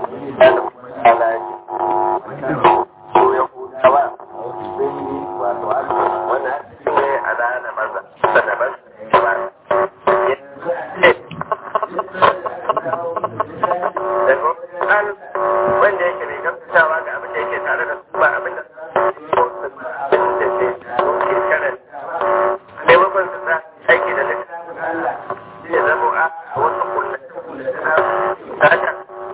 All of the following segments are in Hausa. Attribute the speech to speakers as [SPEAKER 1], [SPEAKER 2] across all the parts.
[SPEAKER 1] Allah ya ce su Yahudawa sun yi wato wannan ne a ranar maza sanabar ba wanda yake mai gaskatawa ga abin da yake tare da su ba abin da da ke shekarar maimakon su sa aiki da littafin Allah ya zama a wasu kullum haka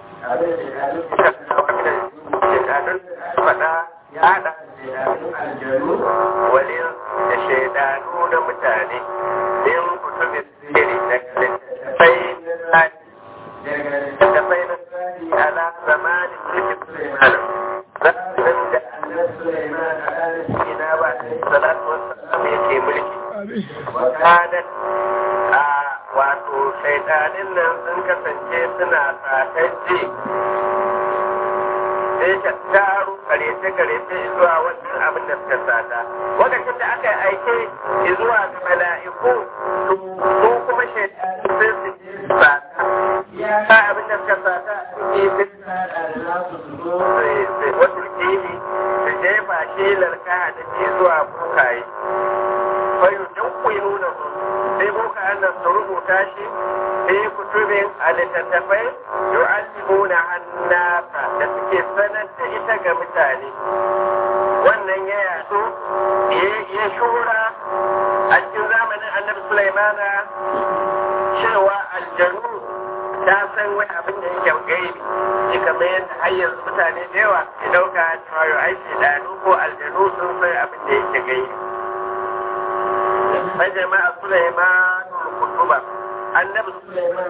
[SPEAKER 1] shekarun faɗa ya haɗa wani da shaidanu na mutane min kutubin siri da sai da sai na ala zamanin mulkin Sulaiman zamanin da annabi Sulaiman a ranar ina ba salatu wasu yake mulki wakanan a wato shaidanin nan sun kasance suna satajji sai ka taru karece-karece zuwa wannan abin da suka sata lokacin da aka yi aike zuwa ga mala'iku su kuma shaidanin sai su ji sata ya abin da suka sata suke bin wasu kili da jefa shi larka da ke zuwa bukaye fayu duk kuyi nuna su sai buka nan su rubuta shi fi kutubin a littattafai yu'allimuna hannasa da suke sanar da ita ga mutane wannan ya yaso ya shura a cikin zamanin annabi sulaimana cewa aljanu ta san wani abin da yake gaibi shi kamar yadda har yanzu mutane da yawa ke dauka cewa yau aiki da ko aljanu sun san abin da yake gaibi فجمع سليمان الكتب النبي سليمان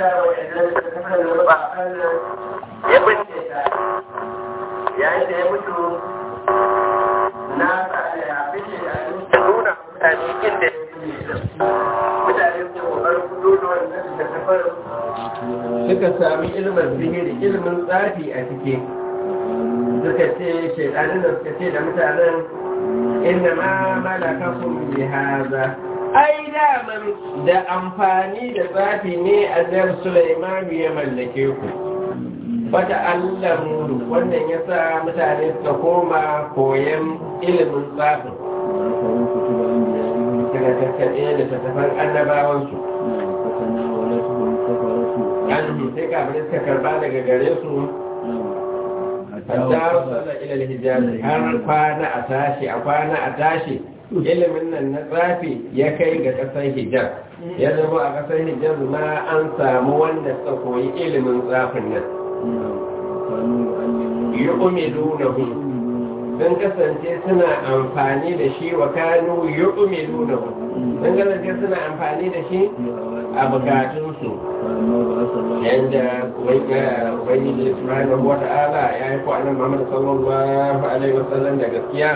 [SPEAKER 1] ya bince yayin da ya mutu na ya fice da nuna mutane inda mutane su kokarin kudo da wannan da tafar suka sami ilimin sihiri ilimin tsafi a cikin suka ce shaidanin da suka ce da mutanen inna ma malakakum bi hadha ai daman da amfani da tsafi ne annabi Sulaiman ya mallake ku fata allamu wannan yasa mutane suka koma koyan ilimin tsafin daga tattaɓe da tattafan annabawansu an sai kamar suka karba daga gare su hatta wasala ila al-hijaz har kwana a tashi a kwana a tashi ilimin nan na tsafi ya kai ga kasar hijaz ya zama a kasar hijaz ma an samu wanda suka koyi ilimin tsafin nan yu'milunahu sun kasance suna amfani da shi wa kanu yu'milunahu sun kasance suna amfani da shi a bukatunsu yadda ubangiji subhanahu wa ta'ala ya yi kwanan Muhammad sallallahu alaihi wasallam da gaskiya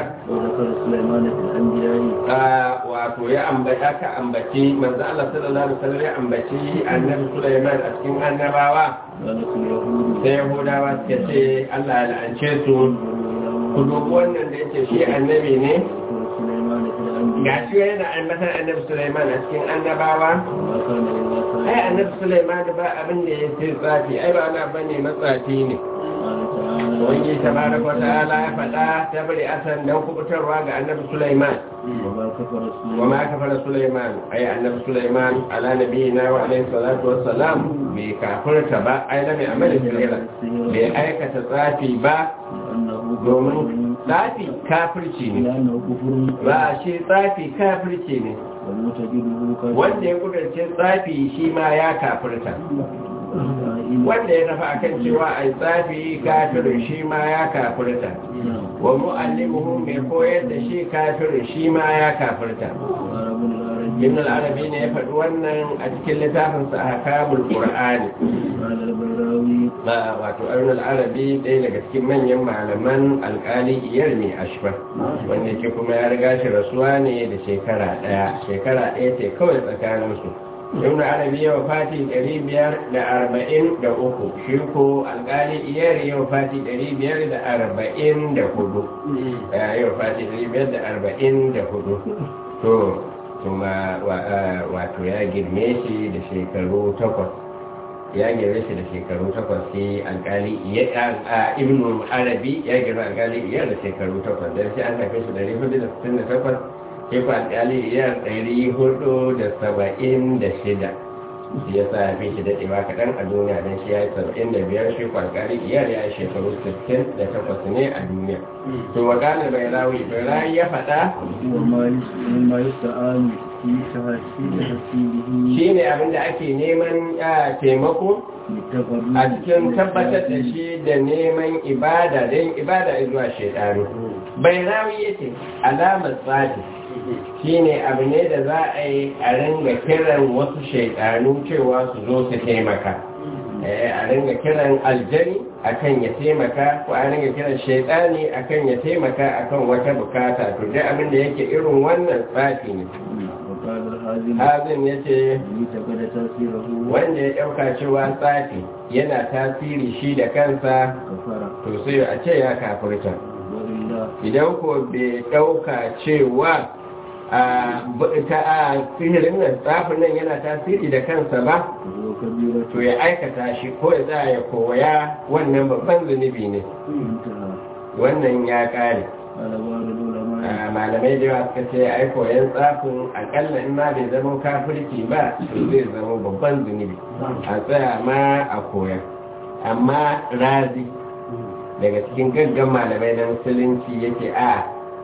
[SPEAKER 1] wato ya ambata ka ambaci manzo Allah sallallahu alaihi wasallam ya ambaci annabi Sulaiman a cikin annabawa sai Yahudawa suka ce Allah ya la'ance su ku dubi wannan da yake shi annabi ne ga shi yana ambatan annabi Sulaiman a cikin annabawa ai annabi Sulaiman ba abin da ya ce tsafi ai ba ana bane matsafi ne wani tabaraka wa ta'ala ya faɗa ta bari asan dan kubutarwa ga annabi Sulaiman wa ma kafara Sulaiman ai annabi Sulaiman ala nabiyina wa alaihi salatu wassalam bai kafirta ba ai lam ya'mal sirra bai aikata tsafi ba domin tsafi kafirci ne ba shi tsafi kafirci ne wanda ya kudurce tsafi shi ma ya kafirta wanda ya tafi akan cewa a tsafi kafirin shi ma ya kafirta wa mu'allimuhu mai koyar da shi kafirin shi ma ya kafirta ibn al-arabi ne ya faɗi wannan a cikin littafin sa ahkamul qur'ani ba wato ibn al-arabi ɗaya daga cikin manyan malaman alƙali iyar mai ashba wanda ke kuma ya riga shi rasuwa ne da shekara ɗaya shekara ɗaya ce kawai tsakanin su ibn arabi ya wafati ɗari biyar da arba'in da uku shi ko alƙali iyar ya wafati ɗari biyar da arba'in da hudu ya wafati ɗari biyar da arba'in da hudu to kuma wato ya girme shi da shekaru takwas ya gere shi da shekaru takwas sai alkali a ibn arabi ya gere alkali iya da shekaru takwas don sai an haife shi dari hudu da sittin da takwas sai ku alkali iya dari hudu da saba'in da shida shi ya sa fi shi daɗewa kaɗan a duniya don shi ya yi saba'in da biyar shi ku alkali iya ya yi shekaru sittin da takwas ne a duniya to wakalar bai rawi bai rawi ya faɗa
[SPEAKER 2] وما يستعان في تحسينه
[SPEAKER 1] shi ne abinda ake neman taimako a cikin tabbatar da shi da neman ibada don ibada zuwa shaidanu bai rawi yake alamar tsadi shi ne abu ne da za a yi a ringa kiran wasu shaidanu cewa su zo su taimaka a ringa kiran aljani akan ya taimaka ko a ringa kiran shaidani akan ya taimaka akan wata bukata to dai abin da yake irin wannan tsafi ne
[SPEAKER 2] وقال الحازم
[SPEAKER 1] hazin ya ce
[SPEAKER 2] يتقد تأثيره
[SPEAKER 1] wanda ya ɗauka cewa tsafi yana tasiri shi da kansa
[SPEAKER 2] كفر
[SPEAKER 1] to sai a ce ya kafurta
[SPEAKER 2] وإلا
[SPEAKER 1] idan ko bai ɗauka cewa a ta a sihirin nan tsafin nan yana tasiri da kansa ba
[SPEAKER 2] فهو كبيرة
[SPEAKER 1] to ya aikata shi ko ya tsaya ya koya wannan babban zunubi ne
[SPEAKER 2] انتهى
[SPEAKER 1] wannan ya ƙare
[SPEAKER 2] قال بعض العلماء
[SPEAKER 1] a malamai da yawa suka ce ai koyan tsafin akalla in ma bai zama kafirci ba to zai zama babban zunubi a tsaya ma a koya amma razi daga cikin gaggan malamai na musulunci yake a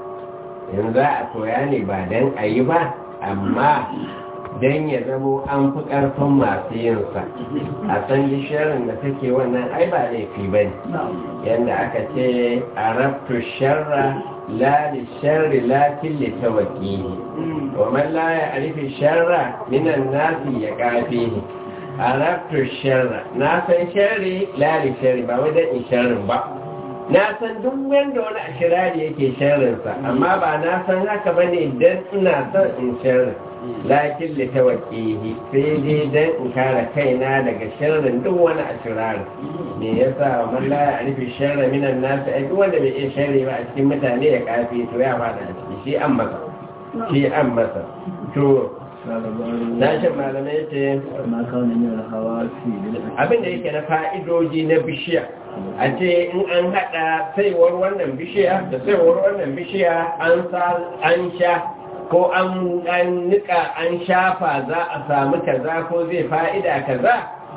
[SPEAKER 1] yanzu a koya ne ba don a yi ba amma don ya zamo an fi ƙarfin masu yinsa a san gishirin da take wannan ai ba laifi ba ne yadda aka ce a rabtu sharra la li sharri lakin li tawqihi wa man la ya'rifu sharra minan nasi ya kafihi a rabtu sharra na san sharri la li sharri ba wai dan in sharrin ba na san duk wanda wani ashirari yake sharrinsa amma ba na san haka bane dan ina son in sharrin lakin li tawqihi sai dai dan in kare kaina daga sharrin duk wani ashirari me yasa man la ya'rifu sharra minan nas ai duk wanda bai iya sharri ba a cikin mutane ya kafi to ya fada a ciki shi an masa shi an masa to
[SPEAKER 2] قال بعض
[SPEAKER 1] sashen malamai ce
[SPEAKER 2] ما كان من الحواس للأسف
[SPEAKER 1] abin da yake na fa'idoji na bishiya a ce in an haɗa saiwar wannan bishiya da saiwar wannan bishiya an sa an sha ko an an nika an shafa za a samu kaza ko zai fa'ida kaza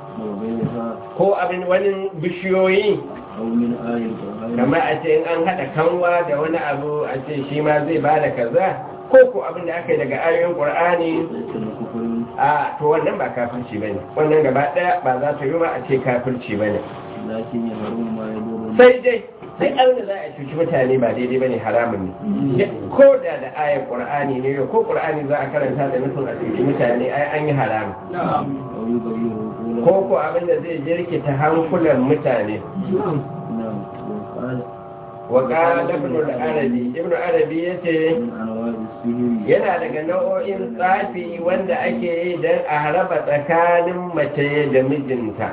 [SPEAKER 2] وغيرها
[SPEAKER 1] ko abin wani bishiyoyi
[SPEAKER 2] أو من آية القرآن
[SPEAKER 1] kamar a ce in an haɗa kanwa da wani abu a ce shi ma zai ba da kaza ko ko abin da aka yi daga ayoyin ƙur'ani
[SPEAKER 2] ليس الكفر
[SPEAKER 1] a to wannan ba kafirci bane wannan gaba ɗaya ba za ta yi ba a ce kafirci bane
[SPEAKER 2] لكن يهرم ما يضر
[SPEAKER 1] sai dai sai abin da za a cuci mutane ba daidai bane haramun ne ko da da ayar ƙur'ani ne ko ƙur'ani za a karanta da nufin a cuci mutane ai an yi haramun
[SPEAKER 2] أو يغير
[SPEAKER 1] ko
[SPEAKER 2] عقوله
[SPEAKER 1] ko abin da zai jirkita hankulan mutane
[SPEAKER 2] نعم وقال
[SPEAKER 1] wa qala ibn al-arabi ibn arabi yace
[SPEAKER 2] من أنواع السحر
[SPEAKER 1] yana daga nau'o'in tsafi wanda ake yi don a haraba tsakanin mace da mijinta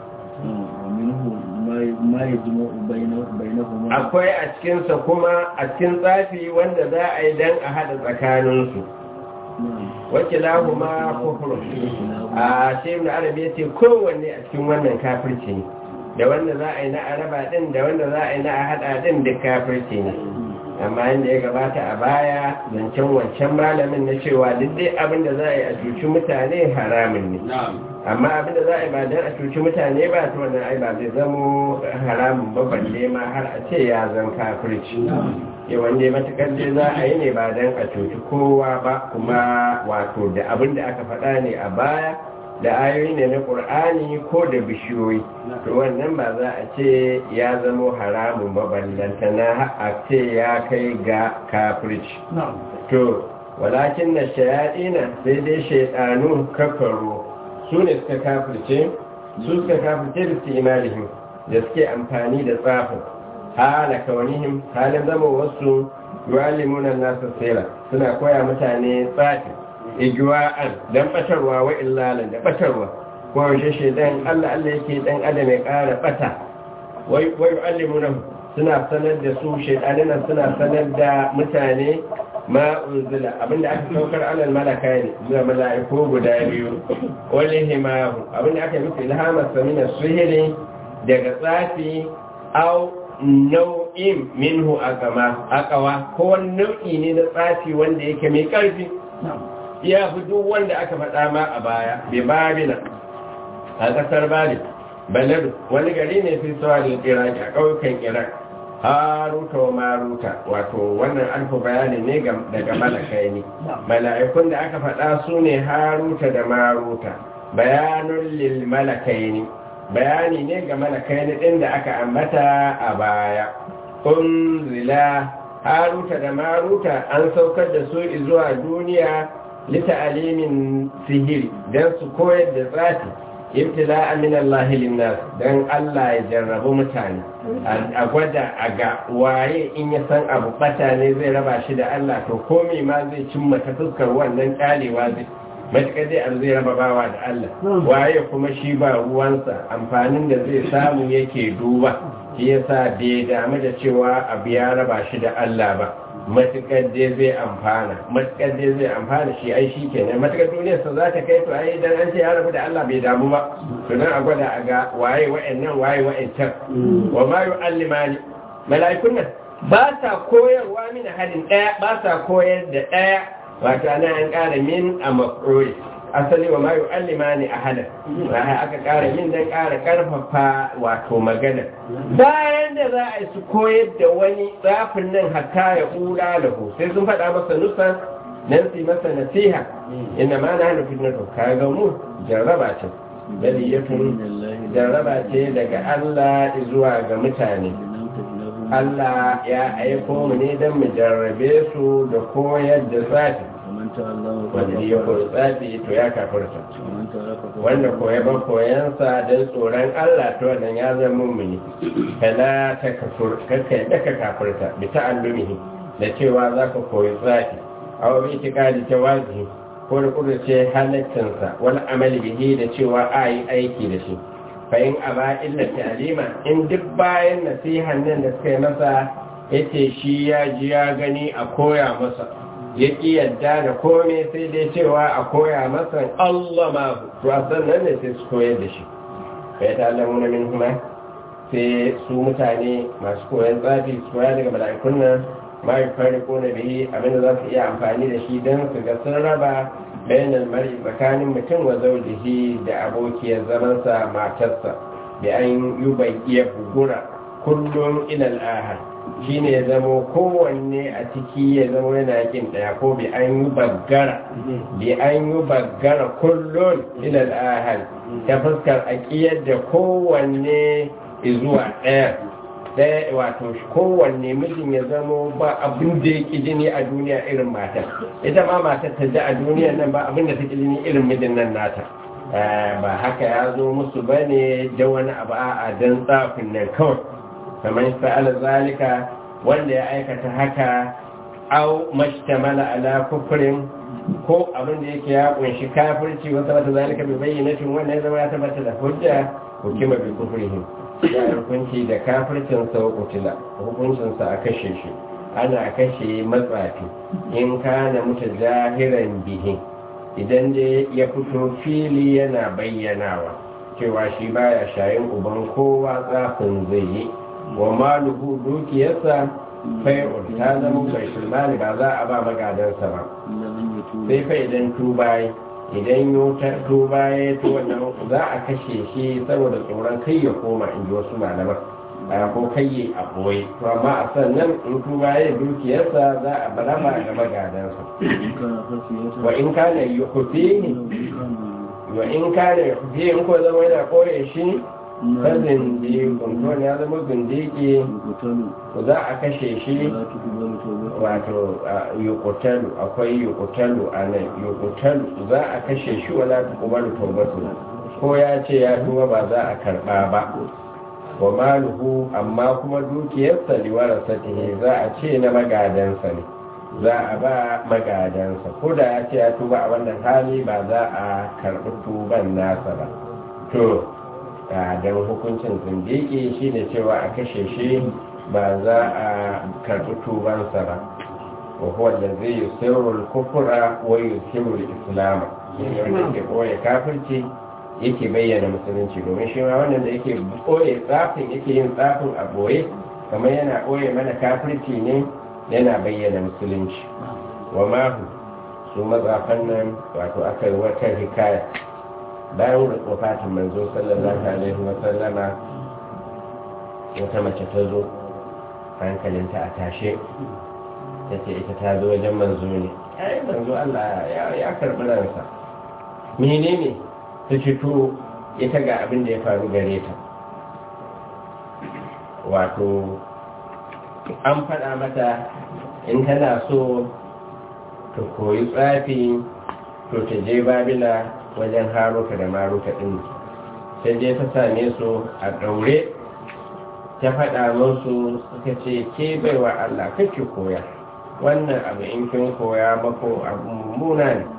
[SPEAKER 2] ومنه ما ما يجمع بين بينهما
[SPEAKER 1] akwai a cikinsa kuma a cikin tsafi wanda za a yi don a haɗa tsakaninsu
[SPEAKER 2] نعم
[SPEAKER 1] wacce lahu ma kufur a shi ibn arabi ya ce kowanne a cikin wannan kafirci ne da wanda za a yi na araba din da wanda za a yi na a haɗa din duk kafirci ne amma inda ya gabata a baya zancen wancan malamin na cewa duk dai abin da za a yi a cuci mutane haramun ne amma abin da za a yi ba don a cuci mutane ba ta wannan ai ba zai zamo haramun ba balle ma har a ce ya zan kafirci yawan dai matukar dai za a yi ne ba don a cuci kowa ba kuma wato da abin da aka faɗa ne a baya da ayoyi ne na ƙur'ani ko da bishiyoyi to wannan ba za a ce ya zamo haramun ba ballantana a ce ya kai ga kafirci to walakin na shayaɗina sai dai shaiɗanu kafaro su ne suka kafirce su suka kafirce da su imanihim da suke amfani da tsafin hala kaunihim halin zama wasu yuwalimunan nasa sera suna koya mutane tsafi igiwa'an don batarwa wa illalan da batarwa ko yaushe shaidan allah allah yake dan adam ya ƙara bata wai yu'allimunan suna sanar da su shaidanin suna sanar da mutane ma unzila abinda aka saukar alal malaka ne zuwa mala'iku guda biyu wani himahu abinda aka yi musu ilhamar samina suhiri daga tsafi au nau'in minhu akama akawa ko wani nau'i ne na tsafi wanda yake mai ƙarfi ya fi duk wanda aka faɗa ma a baya bai babila a ƙasar bali baladu wani gari ne fi sawa da iraki a ƙauyukan iraq haruta wa maruta wato wannan alfa bayani ne daga malakai ne mala'ikun da aka faɗa su ne haruta da maruta bayanun lil malakai ne bayani ne ga malakai ne ɗin da aka ambata a baya unzila haruta da maruta an saukar da su zuwa duniya lita'alimin sihiri don su koyar da tsafi ibtila min Allah linnas dan Allah ya jarrabu mutane a gwada a ga waye in ya san abu bata ne zai raba shi da Allah to komai ma zai cimma ta fuskar wannan kyalewa zai matuƙar dai an zai raba bawa da Allah waye kuma shi ba ruwansa amfanin da zai samu yake duba shi yasa bai damu da cewa abu ya raba shi da Allah ba matuƙar dai zai amfana matuƙar dai zai amfana shi ai shi kenan matuƙar duniyarsa za ta kai to ai idan an ce ya rabu da Allah bai damu ba to dan a gwada a ga waye wa'annan waye wa'ancan wa ma yu'allimani mala'ikun nan ba sa koyarwa min hadin daya ba sa koyar da daya wato ana an ƙara min a maf'ul asali wa ma yu'allimani ahada aka ƙara min dan ƙara ƙarfafa wato magana bayan da za a yi su koyar da wani tsafin nan hatta ya hula lahu sai sun faɗa masa nusan nan su masa nasiha inna ma na hana fitnatu ka ga mu jarraba ce baliyatun jarraba ce daga Allah zuwa ga mutane Allah ya aiko mu ne don mu jarrabe su da koyar da tsafi wanda ya koyi tsafi to ya kafirta wanda koya ba koyansa don tsoron Allah to wannan ya zama mummuni kala ta kafur kakka yadda ka kafirta bi ta'allumihi da cewa za ka koyi tsafi aw bi itikadi jawazihi ko da kudurce halaccinsa wani amali bihi da cewa a yi aiki da shi fa'in a ba illa ta'alima in duk bayan nasihan nan da suka yi masa yace shi ya ji ya gani a koya masa ya ƙi yadda da kome sai dai cewa a koya masa Allah ma to a sannan ne sai su koyar da shi bai ta Allah muna min kuma sai su mutane masu koyan tsafi su koya daga mala'ikun nan ma yi fari ko na biyi abinda za su iya amfani da shi don su ga sun raba bayanan mari tsakanin mutum wa zaujihi da abokiyar zamansa matarsa da an yi bai iya bugura kullum ilal ahad shi ne ya zama kowanne a ciki ya zama yana yakin daya ko bi an yi baggara bi an yi baggara kullum ilal ahal ta fuskar aƙiyar da kowanne zuwa ɗaya ɗaya wato kowanne mijin ya zama ba abin da ya jini a duniya irin matar ita ma matar ta ji a duniya nan ba abin da ta jini irin mijin nan nata ba haka ya zo musu ba ne da wani abu a don tsafin nan kawai kamar sa'ala zalika wanda ya aikata haka au mashtamala ala kufrin ko abin da yake ya kunshi kafirci wata wata zalika bai bayyana tun wannan ya zama ya tabbata da hujja hukuma bi kufrihim ya hukunci da kafircin sa kutila hukuncin sa a kashe shi ana kashe matsafi in kana mutajahiran bihi idan dai ya fito fili yana bayyanawa cewa shi baya shayin uban kowa tsafin zai yi wa maluhu dukiyarsa fai'un ta zama bai sulmani ba za a ba magadansa ba sai fa idan tubaye idan yotar tubaye to wannan za a kashe shi saboda tsoron kai ya koma in ji wasu malaman ko kai yi a boye to amma a sannan in tubaye dukiyarsa za a barama ga magadansa wa in kana yukhfihi wa in kana yukhfihi in ko zama yana koye shi kazin da kunton ya zama zindiki ku za a kashe shi wato yukutalu akwai yukutalu a nan yukutalu za a kashe shi wala ta kuma taubatu ko ya ce ya tuba ba za a karba ba wa maluhu amma kuma dukiyarsa liwara satihi za a ce na magadansa ne za a ba magadansa ko da ya ce ya tuba a wannan hali ba za a karɓi tuban nasa ba to don hukuncin zindiki shi ne cewa a kashe shi ba za a karɓi tubansa ba wa huwa allazi yusirru al-kufra wa yuzhiru al-islam shine wanda yake boye kafirci yake bayyana musulunci domin shi ma wannan da yake boye tsafin yake yin tsafin a boye kamar yana boye mana kafirci ne yana bayyana musulunci wa mahu su matsafan nan wato aka yi wata hikaya bayan wafatin manzo sallallahu alaihi wa sallama wata mace ta zo hankalinta a tashe ta ce ita ta zo wajen manzo ne ai manzo Allah ya karɓi ransa menene ta fito ita ga abin da ya faru gare ta wato an faɗa mata in tana so ta koyi tsafi to ta je babila wajen haruka da maruka ɗin ta je ta same su a ɗaure ta faɗa musu suka ce ke baiwa Allah kake koya wannan abu in kin koya mako abu mummuna ne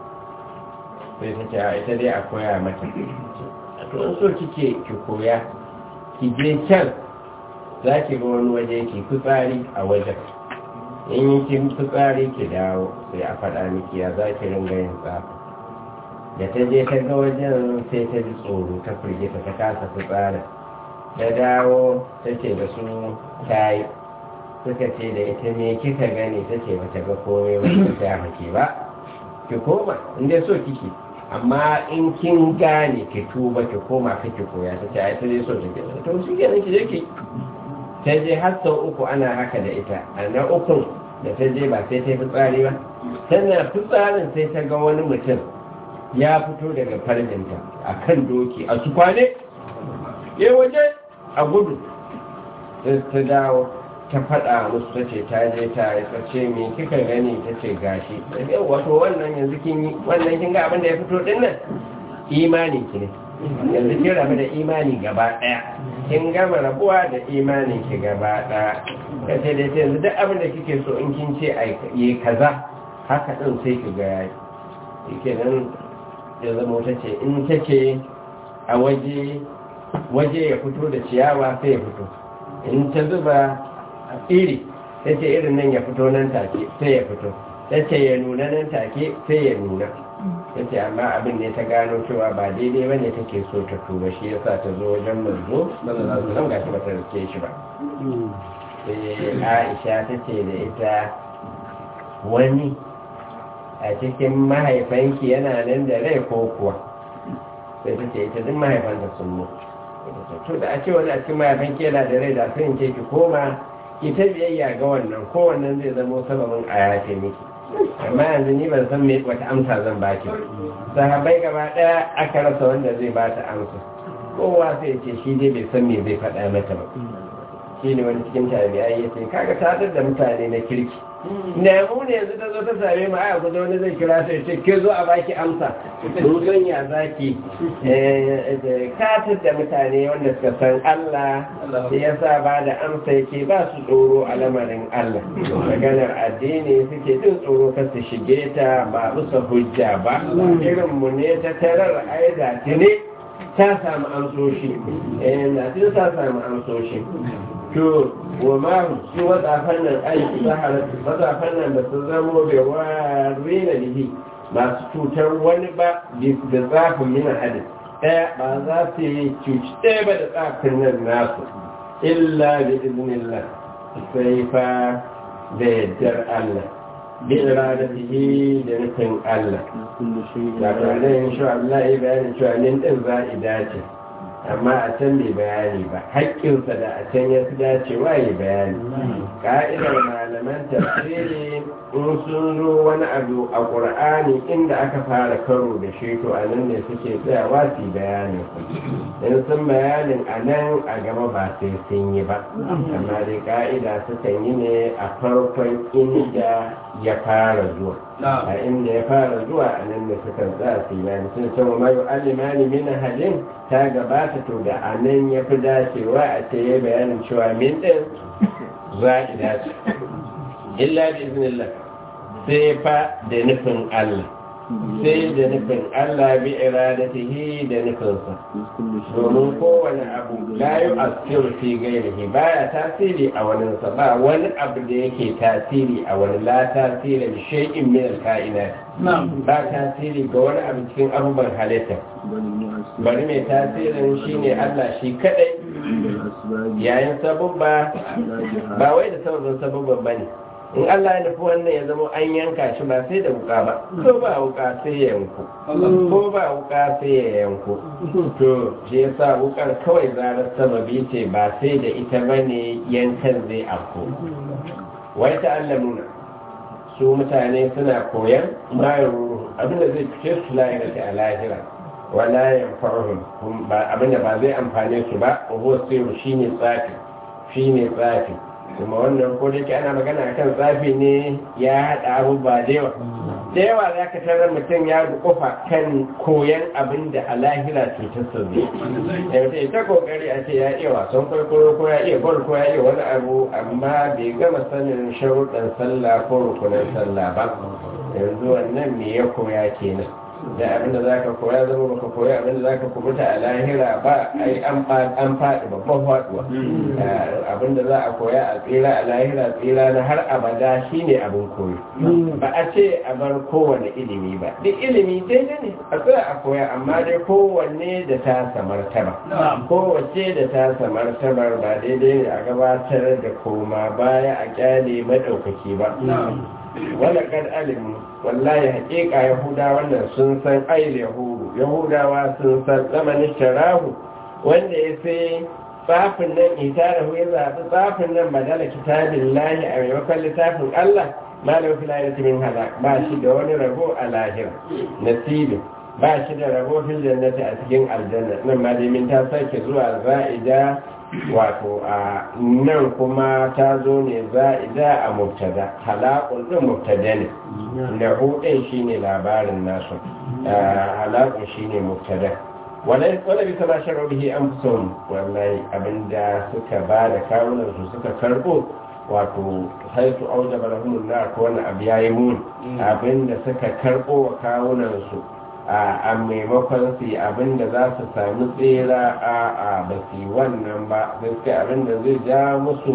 [SPEAKER 1] sai ta ce a ita dai a koya mata to in so kike ki koya ki je can za ki ga wani waje ki fitsari a wajen in yi kin fitsari ki dawo sai a faɗa miki ya za ki ringa yin tsafa da ta je ta ga wajen sai ta ji tsoro ta firgita ta kasa fitsari da dawo ta ce da su ta yi suka ce da ita ne kika gani ta ce ba ta ga komai ba ta ya maki ba ki koma inda so kike amma in kin gane ki tuba ki koma kake koya ta ce ai ta dai so ta ke to shi kenan ki je ki ta je har sau uku ana haka da ita a na ukun da ta je ba sai ta yi fitsari ba tana fitsarin sai ta ga wani mutum ya fito daga farjinta a kan doki a su kwane ya waje a gudu ta dawo ta faɗa musu ta ce ta je ta yi ce me kika gani ta ce gashi yau wato wannan yanzu kin yi wannan kin ga abin da ya fito din nan imani ki ne yanzu kin rabu da imani gaba ɗaya kin gama rabuwa da imanin ki gaba ɗaya ka ce da yanzu duk abin da kike so in kin ce yi kaza haka ɗin sai ki ga yayi kenan ya zama ta ce in ta ce a waje waje ya fito da ciyawa sai ya fito in ta zuba iri ta ce irin nan ya fito nan take sai ya fito ta ce ya nuna nan take sai ya nuna ta ce amma abin ne ta gano cewa ba daidai ba ne take so ta tuba shi yasa ta zo wajen manzo sallallahu gashi ba ta rike shi ba sai aisha ta ce da ita wani a cikin mahaifanki yana nan da rai ko kuwa sai ta ce ita duk mahaifanta sun mutu to da a ce wani a cikin mahaifanki yana da rai da sun ce ki koma ki ta biyayya ga wannan ko wannan zai zama sababin a yafe miki amma yanzu ni ban san me wata amsa zan baki sahabbai gaba daya aka rasa wanda zai ba ta amsa kowa sai ce shi dai bai san me zai faɗa mata ba shi ne wani cikin tabi'ai ya ce kaga tadar da mutane na kirki na mu ne yanzu ta zo ta same mu aya kusa wani zai kira sai ce ke zo a baki amsa ruzon ya zaki katar da mutane wanda suka san Allah sai ya sa ba da amsa yake ba su tsoro a lamarin Allah maganar addini suke jin tsoro ka su shige ta ba bisa hujja ba irin mu ne ta tarar aiza ne ta samu amsoshi eh na ta samu amsoshi to wa ma su watsafan nan aiki saharatu watsafan nan da su zamo bai wari na lihi masu cutar wani ba da zafin mina hadin ɗaya ba za su yi cuci ɗaya ba da tsafin nan nasu illa da iznillah sai fa da yaddar Allah bi iradatihi da nufin Allah da tunanin shi Allah ya bayanin cewa nin ɗin za'ida ce amma a can bai bayani ba haƙƙinsa da a can ya fi dacewa ya bayani ƙa'idar malaman tafsiri in sun zo wani abu a ƙur'ani inda aka fara karo da shi to a nan ne suke tsayawa su bayanin in sun bayanin a nan a gaba ba sai sun yi ba amma dai ƙa'ida sukan yi ne a farkon inda ya fara zuwa a inda ya fara zuwa a nan da suka tsaya su bayani sun ce wa mayu alimani min hadin ta gabata to da a nan ya fi dacewa a ce ya bayanin cewa min ɗin za'ida ce illa bi iznillah sai fa da nufin Allah sai da nufin Allah bi iradatihi da nufinsa
[SPEAKER 2] في كل شيء
[SPEAKER 1] domin kowane abu la yi asiru fi gairihi baya tasiri a wani ba wani abu da yake tasiri a wani la tasiri da shay'in min al-kainat ba tasiri ga wani abu cikin abubuwan halitta
[SPEAKER 2] بل المؤثر
[SPEAKER 1] bari mai tasirin shine Allah shi kadai
[SPEAKER 2] عند الأسباب
[SPEAKER 1] yayin sabubba
[SPEAKER 2] لا جهاد
[SPEAKER 1] ba wai da sababin sabubban bane in Allah ya nufi wannan ya zama an yanka shi ba sai da wuka ba ko ba wuka sai ya yanku ko ba wuka sai ya yanku to shi yasa wukar kawai zarar sababi ce ba sai da ita bane yankan zai afko wai ta'allamuna su mutane suna koyan bayan ruhu abinda zai fice su lahira a lahira wala ya farhum abinda ba zai amfane su ba ko sai shine tsafi shine tsafi kuma wannan ko da yake ana magana kan tsafi ne ya haɗa abubuwa da yawa da yawa za ka tarar mutum ya kofa kan koyan abin da a lahira cutar sa zai da mutum ta kokari a ce ya iya wasan kwaikwayo ko ya iya gol ko ya iya wani abu amma bai gama sanin sharuɗan sallah ko rukunan sallah ba yanzu wannan me ya koya kenan da abinda za ka koya zama baka koya abinda za ka kubuta a lahira ba ai an faɗi babban faɗuwa abinda za a koya a tsira a lahira tsira na har abada shine abin koyo ba a ce a bar kowane ilimi ba duk ilimi daidai ne a tsaya a koya amma dai kowanne da ta samartaba kowace da ta samartabar ba daidai ne a gabatar da koma baya a kyale maɗaukaki ba wala kad alimu wallahi haƙiƙa yahuda wannan sun san ail yahudu yahudawa sun san zamanin sharahu wanda ya sai tsafin nan itarahu ya zaɓi tsafin nan badala kitabin lahi a maimakon littafin allah malam filayar min hada ba shi da wani rabo a lahira nasibin ba shi da rabo fil jannati a cikin aljanna nan ma dai min ta sake zuwa za'ida wato a nan kuma ta zo ne za'ida a mubtada halakun din mubtada ne da hudin shine labarin nasu halakun shine mubtada wala wala bi sama sharu bihi anfusuhum wallahi abinda suka ba da kawunan su suka karbo wato haitu aujaba lahum nar ko wannan abu yayi mun abinda suka karbo wa kawunan su a maimakon su abinda za su sami tsera a a ba su wannan ba sai abinda zai ja musu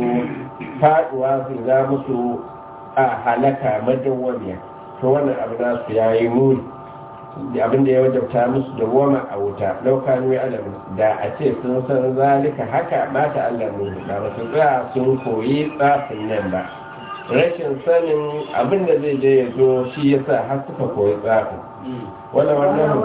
[SPEAKER 1] faduwa su ja musu a halaka madawwamiya to wannan abu za su yayi muni abinda ya wajabta musu da wama a wuta laukanu ya alamu da a ce sun san zalika haka ba ta alamu da ba su tsaya sun koyi tsafin nan ba rashin sanin abinda zai je ya zo shi yasa har suka koyi tsafin ولو أنهم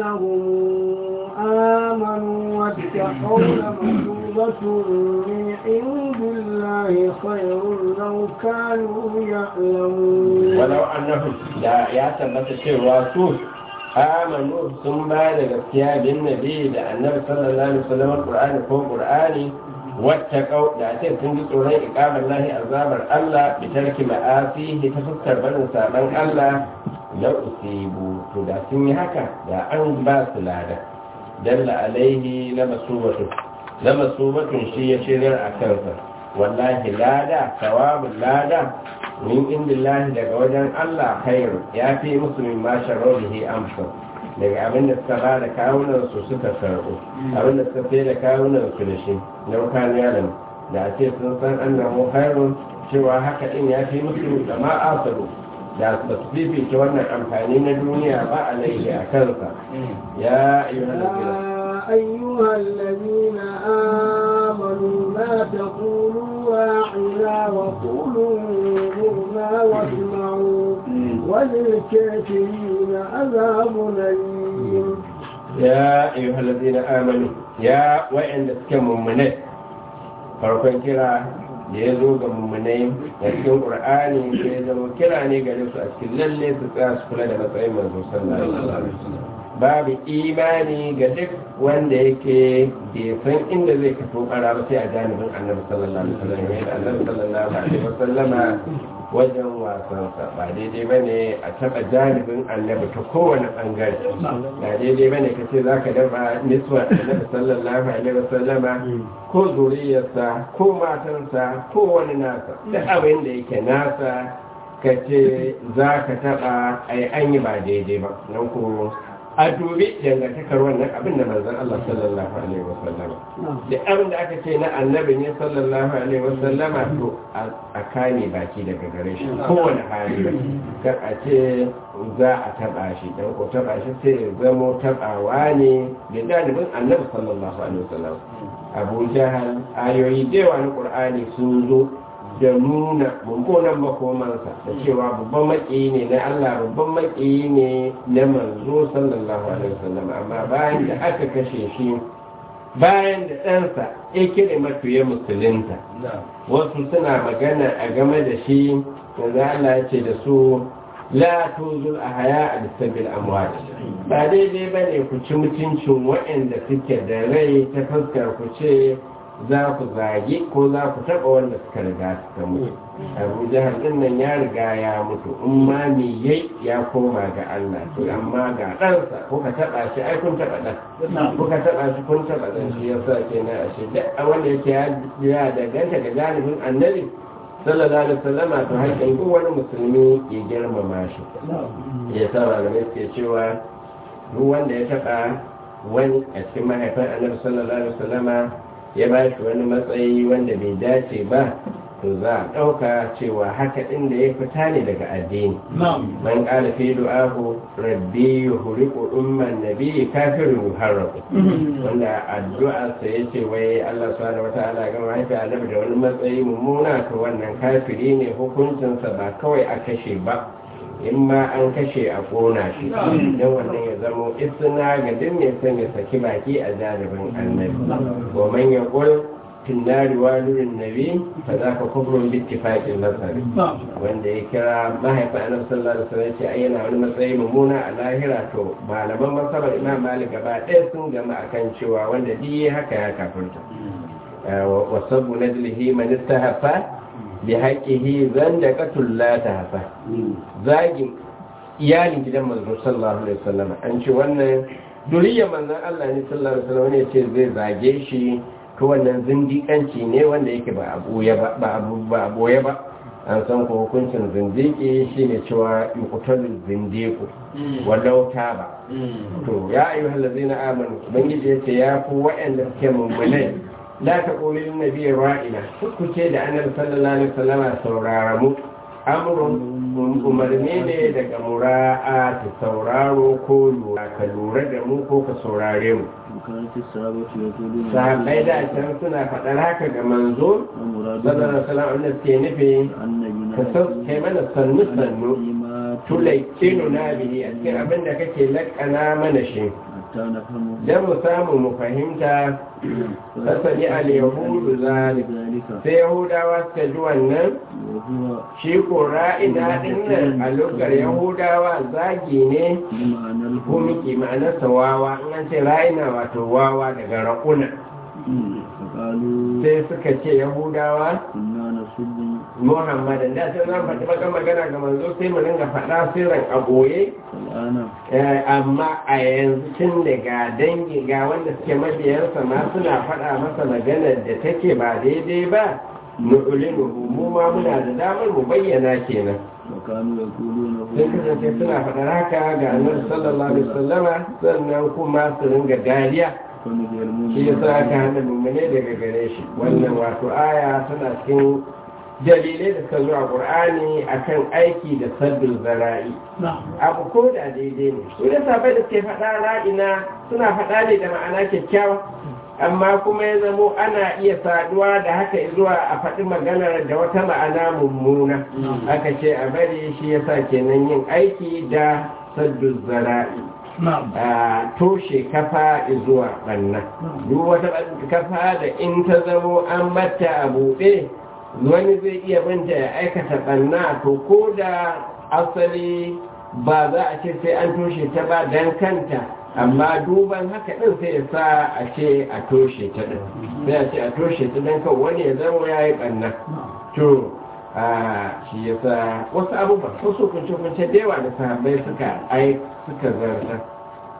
[SPEAKER 3] آمنوا واتقوا لمثوبة من عند الله خير لو كانوا يعلمون
[SPEAKER 1] ولو أنهم لا يعتبت شيء رسول آمنوا ثم بعد gaskiya bin nabi da annabi sallallahu alaihi wasallam Qur'ani ko Qur'ani wattaqau da ce sun ji tsoron iqamar lahi azabar Allah bi tarki ma'asi ta fuskar barin saban Allah la usibu to da sun yi haka da an ba su lada dalla alaihi la masubatu la masubatun shi ya shirar a kansa wallahi lada sawabul lada min indillahi daga wajen Allah khairu ya fi musu min ma sharrihi amsa daga abin da suka ba da kawunan su suka karɓo abin da suka sai da kawunan su da shi naukan yaron da a ce sun san annahu khairun cewa haka din ya fi musu da ma asaru da ba su fifita wannan amfani na duniya ba a laifi a kansa ya
[SPEAKER 3] أيها الذين آمنوا لا تقولوا واعنا وقولوا انظرنا واسمعوا وللكافرين عذاب أليم
[SPEAKER 1] يا أيها الذين آمنوا يا وإن تكموا منه farkon kira da ya zo ga mummunai da cikin ƙur'ani da ya zama kira ne gare su a cikin lalle su tsaya su kula da matsayin manzo sallallahu alaihi wasallam babu imani ga duk wanda yake bai san inda zai kaso ƙara ba sai a janibin annabi sallallahu alaihi wasallam yadda annabi sallallahu alaihi wasallama wajen wasansa ba daidai ba ne a taɓa janibin annabi ta kowane ɓangare ba daidai ba ne ka ce za ka dafa niswa annabi sallallahu alaihi wasallama ko zuriyarsa ko matansa ko wani nasa da abin da yake nasa ka ce za ka taɓa ai an yi ba daidai ba nan ko a dubi dangantakar wannan abin da manzon Allah sallallahu alaihi wasallama da abin da aka ce na annabi ne sallallahu alaihi wasallama to a kame baki daga gare shi kowane hali kar a ce za a taba shi dan ko taba shi sai ya zamo tabawa ne da dalibin annabi sallallahu alaihi wasallam Abu Jahal ayoyi da yawa na Qur'ani sun zo da nuna mummunan makomansa da cewa babban maƙiyi ne na Allah babban maƙiyi ne na manzo sallallahu alaihi wasallam amma bayan da aka kashe shi bayan da ɗansa ya kire matuye musulunta wasu suna magana a game da shi yanzu Allah ya ce da su la tuzul a haya a lissabil amwat ba daidai ba ne ku ci mutuncin waɗanda suke da rai ta fuskar ku ce za ku zagi ko za ku taɓa wanda suka riga suka mutu abu jihar ɗin nan ya riga ya mutu in ma me yai ya koma ga Allah to amma ga ɗansa ko ka taɓa shi ai kun taɓa ɗan ko ka taɓa shi kun taɓa ɗan shi ya sa ke na ashe duk wanda yake ya danganta ga janibin annabi sallallahu alaihi wasallama to haƙƙin duk wani musulmi ya girmama shi ya sa malamai suke cewa duk wanda ya taɓa wani a cikin mahaifin annabi sallallahu alaihi wasallama ya ba shi wani matsayi wanda bai dace ba to za a ɗauka cewa haka ɗin da ya fita ne daga addini man ƙala fi du'ahu rabbi yuhriqu umman nabi kafirun yuharraqu wanda addu'a sa yace wai Allah subhanahu wata'ala ga mahaifi annabi da wani matsayi mummuna to wannan kafiri ne hukuncinsa ba kawai a kashe ba in ma an kashe a kona shi don wannan ya zamo isna ga duk mai son ya saki baki a jaribin annabi wa man ya qul tinnari walurin nabi fa za ka kubrun bittifaqin nasari wanda ya kira mahaifa annabi sallallahu alaihi wasallam ce ai yana wani matsayi mummuna a lahira to malaman masabar imam malik gaba ɗaya sun gama akan cewa wanda duk haka ya kafirta wa sabbu najlihi man istahafa bi haƙihi zan da katulla ta hafa zagin iyalin gidan manzo sallallahu alaihi wasallam an ce wannan duriyar manzon Allah ne sallallahu alaihi wasallam ne ce zai zage shi to wannan zindiƙanci ne wanda yake ba abuya ba ba abu ba aboye ba an san ko hukuncin zindiki shine cewa yuqtalu zindiqu walau ba. to ya ayyuhal ladzina amanu ubangiji yace ya ku wa'anda suke mummunai la ta ƙoli nabi ra'ina ku ce da annabi sallallahu alaihi wasallama saurara mu amrun umarni ne daga mura'a ta sauraro ko lura ka lura da mu ko ka saurare mu sahabbai da can suna faɗar haka ga manzo sallallahu alaihi wasallam wanda suke nufi ka sauke mana sannu sannu tulaikinu na bihi a cikin abin da kake lakana mana shi don mu samu mu fahimta kasani al-yahudu zalik sai yahudawa suka ji wannan shi ko ra'ida din nan a lokar yahudawa zagi ne ko miki ma'anarsa wawa in an ce ra'ina wato wawa daga raƙuna sai suka ce yahudawa muhammadan da sai zan faɗi baka magana ga manzo sai mu ringa faɗa sirran a goye amma a yanzu tun daga dangi ga wanda suke mabiyansa ma suna faɗa masa maganar da take ba daidai ba nu'ulinu mu ma muna da damar mu bayyana kenan sun kasance suna faɗar haka ga annabi sallallahu alaihi wasallama sannan kuma su ringa dariya shi yasa aka hana mummune daga gare shi wannan wato aya tana cikin dalilai da suka zo a ƙur'ani akan aiki da sabbin zara'i abu ko da daidai ne su da sabai da suke faɗa ra'ina suna faɗa ne da ma'ana kyakkyawa amma kuma ya zamo ana iya saduwa da haka zuwa a faɗi maganar da wata ma'ana mummuna aka ce a bari shi yasa kenan yin aiki da sabbin zara'i a toshe kafa zuwa ɓanna duk wata kafa da in ta zamo an batta a buɗe wani zai iya binta ya aikata ɓanna to ko da asali ba za a ce sai an toshe ta ba don kanta amma duban haka ɗin sai ya sa a ce a toshe ta ɗin sai a ce a toshe ta don kan wani ya zama ya yi ɓanna to a shi ya sa wasu abubuwa wasu kunce-kunce da yawa da sahabbai suka ai suka zarta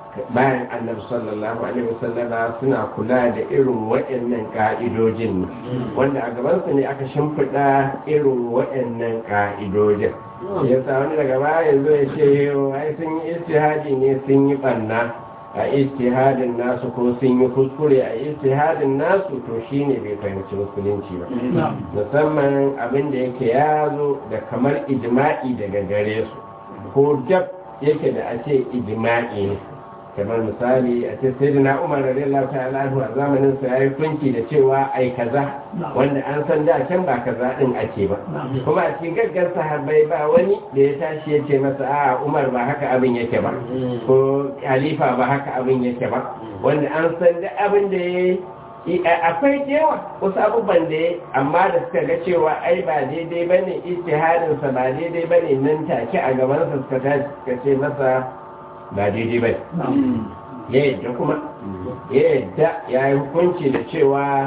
[SPEAKER 1] bayan annabi sallallahu alaihi wasallama suna kula da irin waɗannan ƙa'idojin ne wanda a gabansu ne aka shimfiɗa irin waɗannan ƙa'idojin ya sa wani daga baya zo ya ce ai sun yi istihadi ne sun yi ɓanna a istihadin nasu ko sun yi kuskure a istihadin nasu to shine bai fahimci musulunci ba musamman abin da yake ya zo da kamar ijma'i daga gare su ko dab yake da a ce ijma'i ne kamar misali a ce sai na umar radiyallahu ta'ala anhu a zamanin sa yayi kunki da cewa ai kaza wanda an san da can ba kaza din ake ba kuma a cikin gaggar sahabbai ba wani da ya tashi ya ce masa a umar ba haka abin yake ba ko khalifa ba haka abin yake ba wanda an san da abin da yayi akwai yawa wasu abubuwan da ya amma da suka ga cewa ai ba daidai ba ne istihadinsa ba daidai ba ne nan take a gabansa suka tashi suka ce masa ba daidai ba ya yadda kuma ya yadda ya yi hukunci da cewa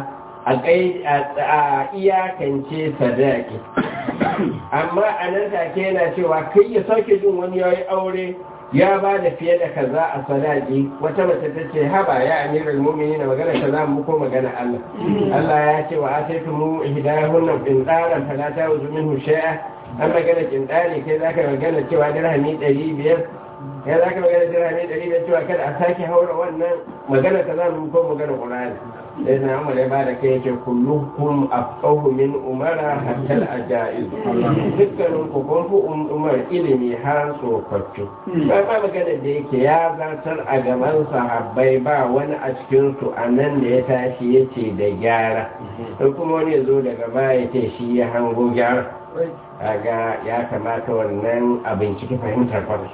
[SPEAKER 1] a iyakance sadaki amma a nan take yana cewa kai ya sauke jin wani ya yi aure ya ba da fiye da kaza a sadaki wata mace ta ce haba ya amiral mumini na magana kaza mu ko magana Allah Allah ya ce wa ataitu mu hidayahun bin tsaran falata wa zumin hushaya an magana kindani kai zaka magana cewa dirhami 500 ya zaka magana dirhami 500 cewa kada a sake haura wannan magana kaza mu ko magana Qur'ani sai na umar ya bada kai yake kullukum afqahu min umara hatta al-ajaiz dukkanin ku kun fi umar ilimi har tsofaffi ba ba magana da yake ya zartar a gaban sahabbai ba wani a cikin su a nan da ya tashi yace da gyara sai kuma wani ya zo daga baya ce shi ya hango gyara kaga ya kamata wannan a binciki fahimtar farko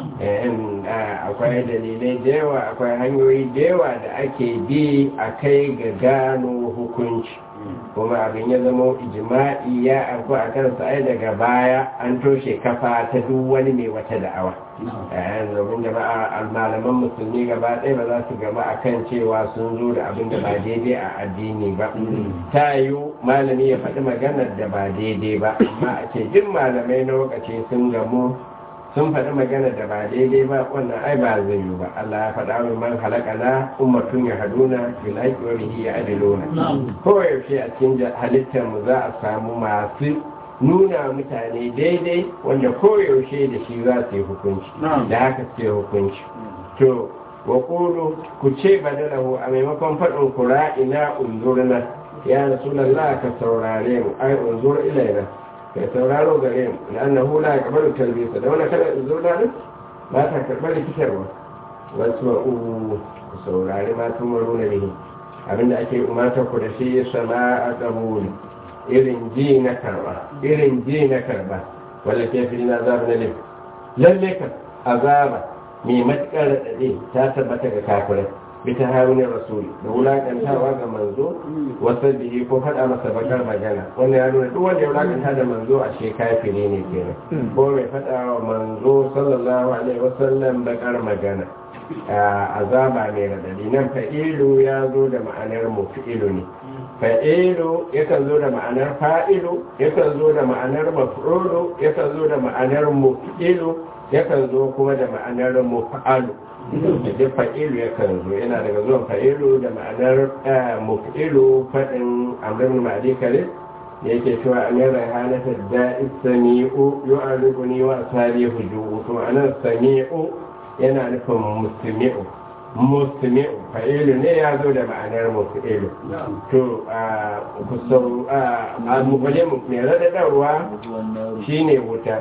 [SPEAKER 1] akwai dalilai da yawa akwai hanyoyi da yawa da ake bi a kai ga gano hukunci kuma abin ya zama ijima'i ya arko a kansa ai daga baya an toshe kafa ta duk wani mai wata da'awa domin jama'a malaman musulmi gaba ɗaya ba za su gaba a kan cewa sun zo da abin da ba daidai a addini ba ta yiwu malami ya faɗi maganar da ba daidai ba amma a ce duk malamai na lokaci sun gamu sun faɗi magana da ba daidai ba wannan ai ba zai yi ba Allah ya faɗa min man halaka na ummatun ya haduna bil haqqi wa bihi ya'diluna ko yaushe a cikin halittar mu za a samu masu nuna mutane daidai wanda ko yaushe da shi za su yi hukunci da haka su yi hukunci to wa qulu ku ce badalahu a maimakon faɗin kura ina unzurna ya rasulullah ka saurare mu ai unzur ilaina kai sauraro gare mu annahu la yaqbalu talbisa da wannan kada zo da nan ba ta karbar rikitarwa wasu ma u ku saurari ma tun maro na bihi abinda ake umarta ku da shi sama'a qabul irin ji na karba irin ji na karba wala ke fi na azab na lim lalle ka azaba mai matukar radade ta tabbata ga kafirai bita harunin rasuli da wulakantawa ga manzo wasu bihi ko faɗa masa bakar magana wanda ya nuna duk wanda ya wulakanta da manzo a she kafiri ne kenan ko mai faɗa wa manzo sallallahu alaihi wasallam bakar magana azaba mai radadi nan fa'ilu ya zo da ma'anar mufi'ilu ne fa'ilu yakan zo da ma'anar fa'ilu yakan zo da ma'anar maf'ulu yakan zo da ma'anar mufi'ilu yakan zo kuma da ma'anar mufa'alu da fa'ilu ya kan zo yana daga zuwan fa'ilu da ma'anar mufi'ilu faɗin amrin ma'adi kare da yake cewa an yi rahanata da isami'u yu'arikuni wa asali hujubu to anan sami'u yana nufin musmi'u musmi'u fa'ilu ne ya zo da ma'anar mufi'ilu to ku sau a mubale mai radadarwa shine wuta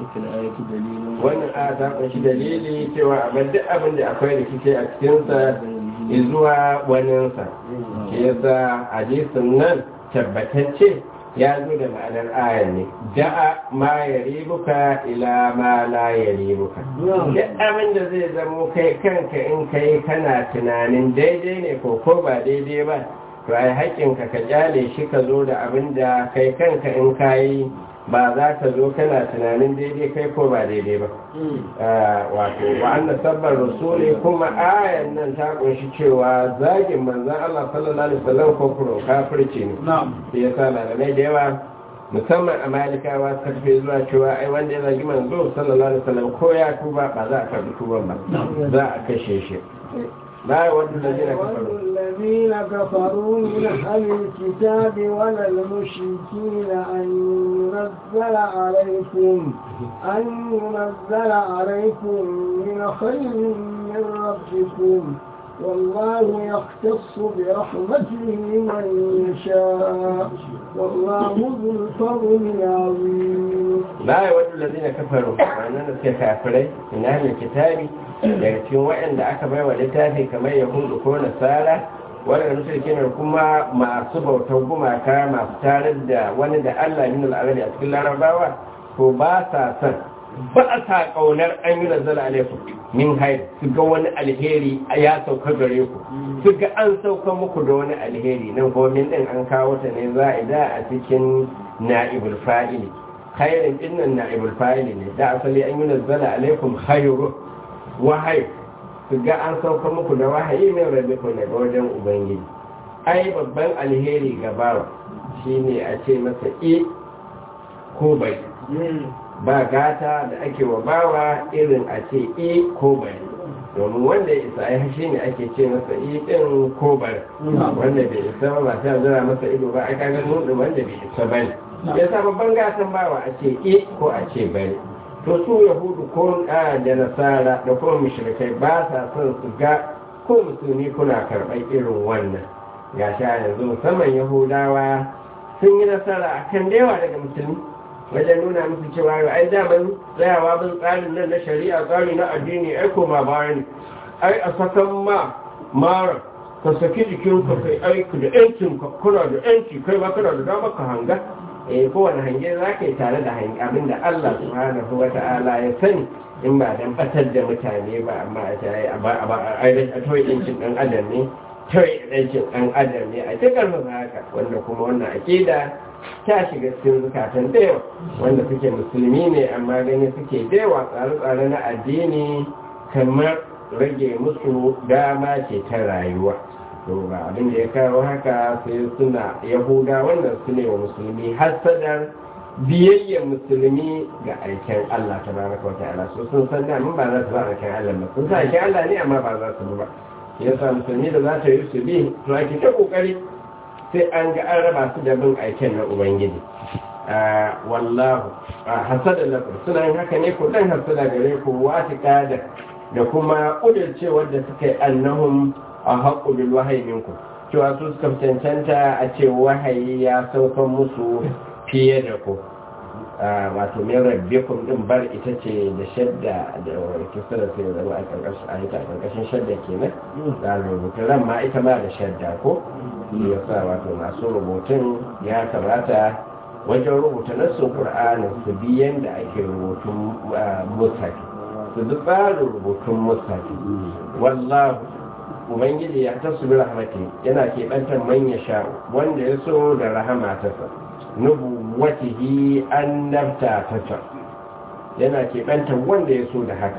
[SPEAKER 1] wannan a ta kunshi dalili cewa abin duk abin da akwai rikici a cikinsa zuwa waninsa shi yasa hadisin nan tabbatacce ya zo da ma'anar ayan ne da'a ma ya ribuka ila ma la ya ribuka duk abin da zai zamo kai kanka in kai kana tunanin daidai ne ko ko ba daidai ba to ai haƙƙinka ka kyale shi ka zo da abin da kai kanka in kayi ba za ka zo kana tunanin daidai kai ko ba daidai ba wato wa'anna sabbar rasuli kuma ayan nan ta kunshi cewa zagin manzan Allah sallallahu alaihi wasallam ko kuro kafirci ne sai yasa malamai da yawa musamman a malikawa suka tafi zuwa cewa ai wanda ya zagi manzo sallallahu alaihi wasallam ko ya tuba ba za a karbi tuban ba za a kashe shi ba wanda da jira kafaru
[SPEAKER 3] الذين كفروا من أهل الكتاب ولا المشركين أن ينزل عليكم أن ينزل عليكم من خير من ربكم والله يختص برحمته من يشاء والله ذو الفضل العظيم
[SPEAKER 1] la ya wadda lalzina kafaru wannan da suke kafirai ina hannun kitabi daga cikin waɗanda aka bai wa littafi kamar yahudu ko nasara waɗanda musulki ne kuma masu bautar gumaka masu tarar da wani da allah min al'arabi a cikin larabawa to ba sa son ba sa ƙaunar an yi nazara alaikum min haid su ga wani alheri ya sauka gare ku su ga an sauka muku da wani alheri nan gomin din an kawo ta ne za a da a cikin na'ibul fa'ili khairin dinnan na'ibul fa'ili ne da asali an yi nazzala alaikum khairu wahayi su ga an sauka muku da wahayi mai rabbikum daga wajen ubangiji ai babban alheri ga bawa shine a ce masa i ko bai ba gata da ake wa bawa irin a ce i ko bai domin wanda ya isa ya shi ne ake ce masa i din ko bai wanda bai isa ba ba ta zira masa ido ba aka ga nuna wanda bai isa ba ne ya sa babban gatan bawa a ce i ko a ce bai to su yahudu ko da nasara da kuma mushrikai ba sa son su ga ko musulmi kuna karɓar irin wannan ga sha yanzu musamman yahudawa sun yi nasara akan da yawa daga musulmi wajen nuna musu cewa yau ai daman tsayawa bin tsarin nan na shari'a tsari na addini ai koma baya ne ai a sakan ma mara ka saki jikin ka kai aiki da yancin ka kuna da yanci kai ba kana da dama ka hanga eh kowane hange za ka yi tare da hange abinda Allah subhanahu wa ta'ala ya sani in ba dan batar da mutane ba amma a ce ai a ba a a toyi yancin dan adam ne toyi yancin dan adam ne a cikin haka wanda kuma wannan akida ta shiga cikin zukatan da yawa wanda suke musulmi ne amma gani suke da yawa tsare-tsare na addini kamar rage musu dama ce ta rayuwa to ba abin da ya kawo haka sai suna yahuda wanda su ne wa musulmi hasadar biyayyar musulmi ga aikin Allah ta baraka wata ala so sun san da ba za su ba aikin Allah ba sun sa aikin Allah ne amma ba za su ba yasa musulmi da za ta yi su bi to ake ta kokari sai an ga an raba su da bin aiken na ubangiji wallahu hasada lakum suna yin haka ne ku dan hasada gare ku watika da da kuma kudirce wadda suka yi annahum a haƙu bil wahayi minku cewa su suka cancanta a ce wahayi ya saukan musu fiye da ku wato min rabbikum din bar ita ce da shadda da kisa da sai zama a karkashin a ita karkashin shadda kenan da rubutun ran ma ita ma da shadda ko ya sa wato masu rubutun ya kamata wajen rubuta nassun qur'anin su bi yanda ake rubutun musafi su duk tsarin rubutun musafi wallahu ubangiji ya tasu bi rahmati yana keɓantar manya sha wanda ya so da rahama ta sa nubuwatihi annabta ta ta yana keɓantar wanda ya so da haka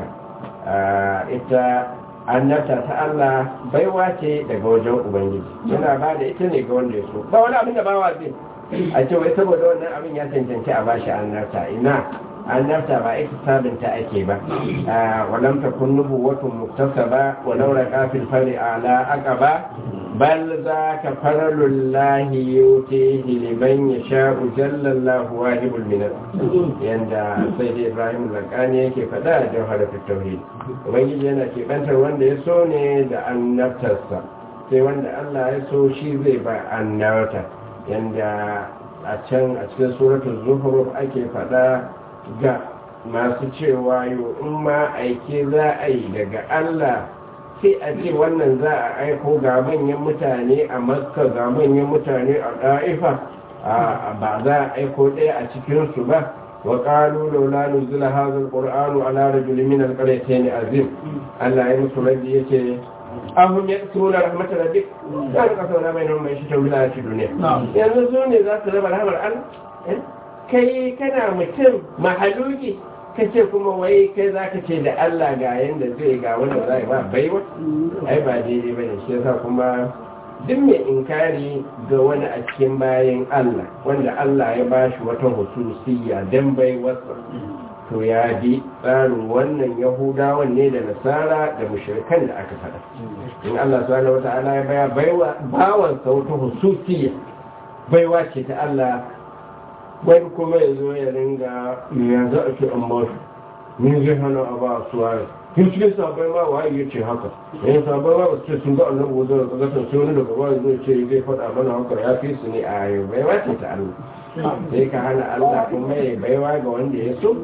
[SPEAKER 1] ita annabta ta Allah baiwa ce daga wajen ubangiji yana ba da ita ne ga wanda ya so ba wani abin da bawa zai a ce wai saboda wannan abin ya cancanci a bashi annabta ina annabta ba ita sabinta ake ba walam takun nubuwatun muktasaba wa law raqa fil fari ala aqaba bal zaka faralullahi yutihi liman yasha'u jalla Allahu wahibul minat yanda sai dai Ibrahim zakani yake fada da jawharatul tauhid ubangiji yana kebantar wanda ya so ne da annabtarsa sai wanda Allah ya so shi zai ba annabta yanda a can a cikin suratul zuhruf ake fada ga masu cewa yau in ma aike za a yi daga Allah sai a ce wannan za a aiko ga manyan mutane a makka ga manyan mutane a ɗa'ifa ba za a aiko ɗaya a cikinsu ba wa ƙalu laula nuzula hazal qur'anu ala rajulin min alqaryatayn azim Allah ya musu rabbi yace ahum yaksuna rahmat rabbik dan ka sauna bainahum mai shi ta wilayati duniya yanzu su ne za su raba rahmar Allah kai kana mutum mahaluki ka ce kuma wai kai za ka ce da Allah ga yadda zai ga wanda za ba baiwa ai ba daidai ba ne shi yasa kuma duk mai inkari ga wani a cikin bayan Allah wanda Allah ya bashi wata hususiyya dan bai wasa to ya bi tsarin wannan yahudawan ne da nasara da mushrikan da aka faɗa in Allah subhanahu wata'ala ya baya baiwa bawan sa wata hususiyya baiwa ce ta Allah wani kuma ya zo ya ringa yanzu ake amma min zai hana a ba su waye kin cikin sabai ma waye ya ce haka yayin sabai ma ba su ce sun ga annabi wazo da kaga sai wani daga waye zai ce zai faɗa mana haka ya fi su ne a yau baiwa ce ta Allah sai ka hana Allah kuma ya baiwa ga wanda ya so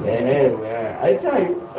[SPEAKER 1] ai ta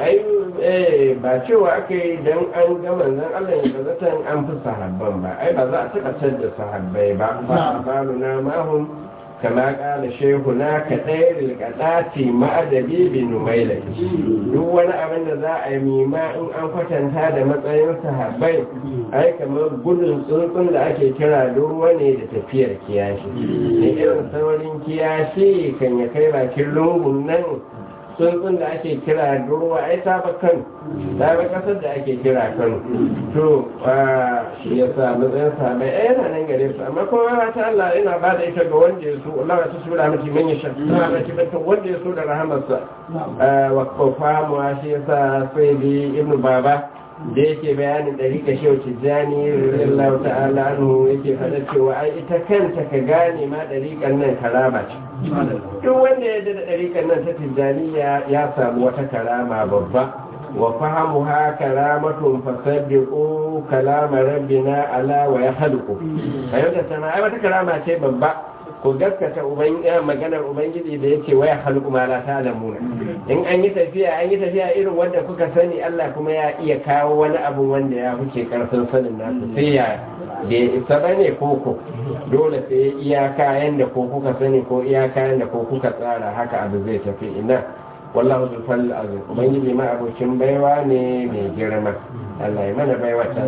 [SPEAKER 1] ai ba cewa aka yi don an ga manzon Allah ya ga zatan an fi sahabban ba ai ba za a taɓa da sahabbai ba ba balu na mahum kama kala shehu na kaɗai rikadati ma'adabi bin numailai duk wani abin da za a yi mima in an kwatanta da matsayin sahabbai ai kamar gudun tsuntsun da ake kira ruwa ne da tafiyar kiyashi da irin saurin kiyashi kan ya kai bakin lungun nan tsuntsun da ake kira durwa ai ta ba kan ta ba kasar da ake kira kan to shi ya sa matsayin sa mai ai yana nan gare su amma kuma ta Allah ina ba da ita ga wanda ya so Allah ta sura miki man ya sha ta ba ki bata wanda ya so da rahamarsa wa kofa mu shi ya sa sai bi ibnu baba da yake bayanin ɗarika shehu tijjani radiyallahu ta'ala anhu yake faɗa cewa ai ita kanta ka gane ma ɗarikan nan karama ce duk wanda ya da ɗarikan nan ta tijjaniya ya samu wata karama babba wa fahamu ha karamatun fasaddiqu kalama rabbina ala wa yahluqu ayyuka sana ai wata karama ce babba ko gaskata maganar ubangiji da yake waya halku ma la ta'lamuna in an yi tafiya an yi tafiya irin wanda kuka sani Allah kuma ya iya kawo wani abu wanda ya huce karfin sanin nasu sai ya da isa bane koko dole sai iyaka yanda ko kuka sani ko iyaka yanda ko kuka tsara haka abu zai tafi ina wallahu zul fadl azim ubangiji ma abokin baiwa ne mai girma Allah ya mana baiwa ta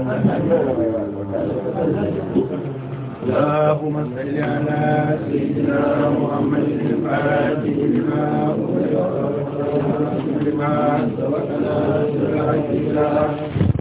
[SPEAKER 2] اللهم صل على سيدنا محمد الفاتح لما أغلق لما سبق ناصر الحق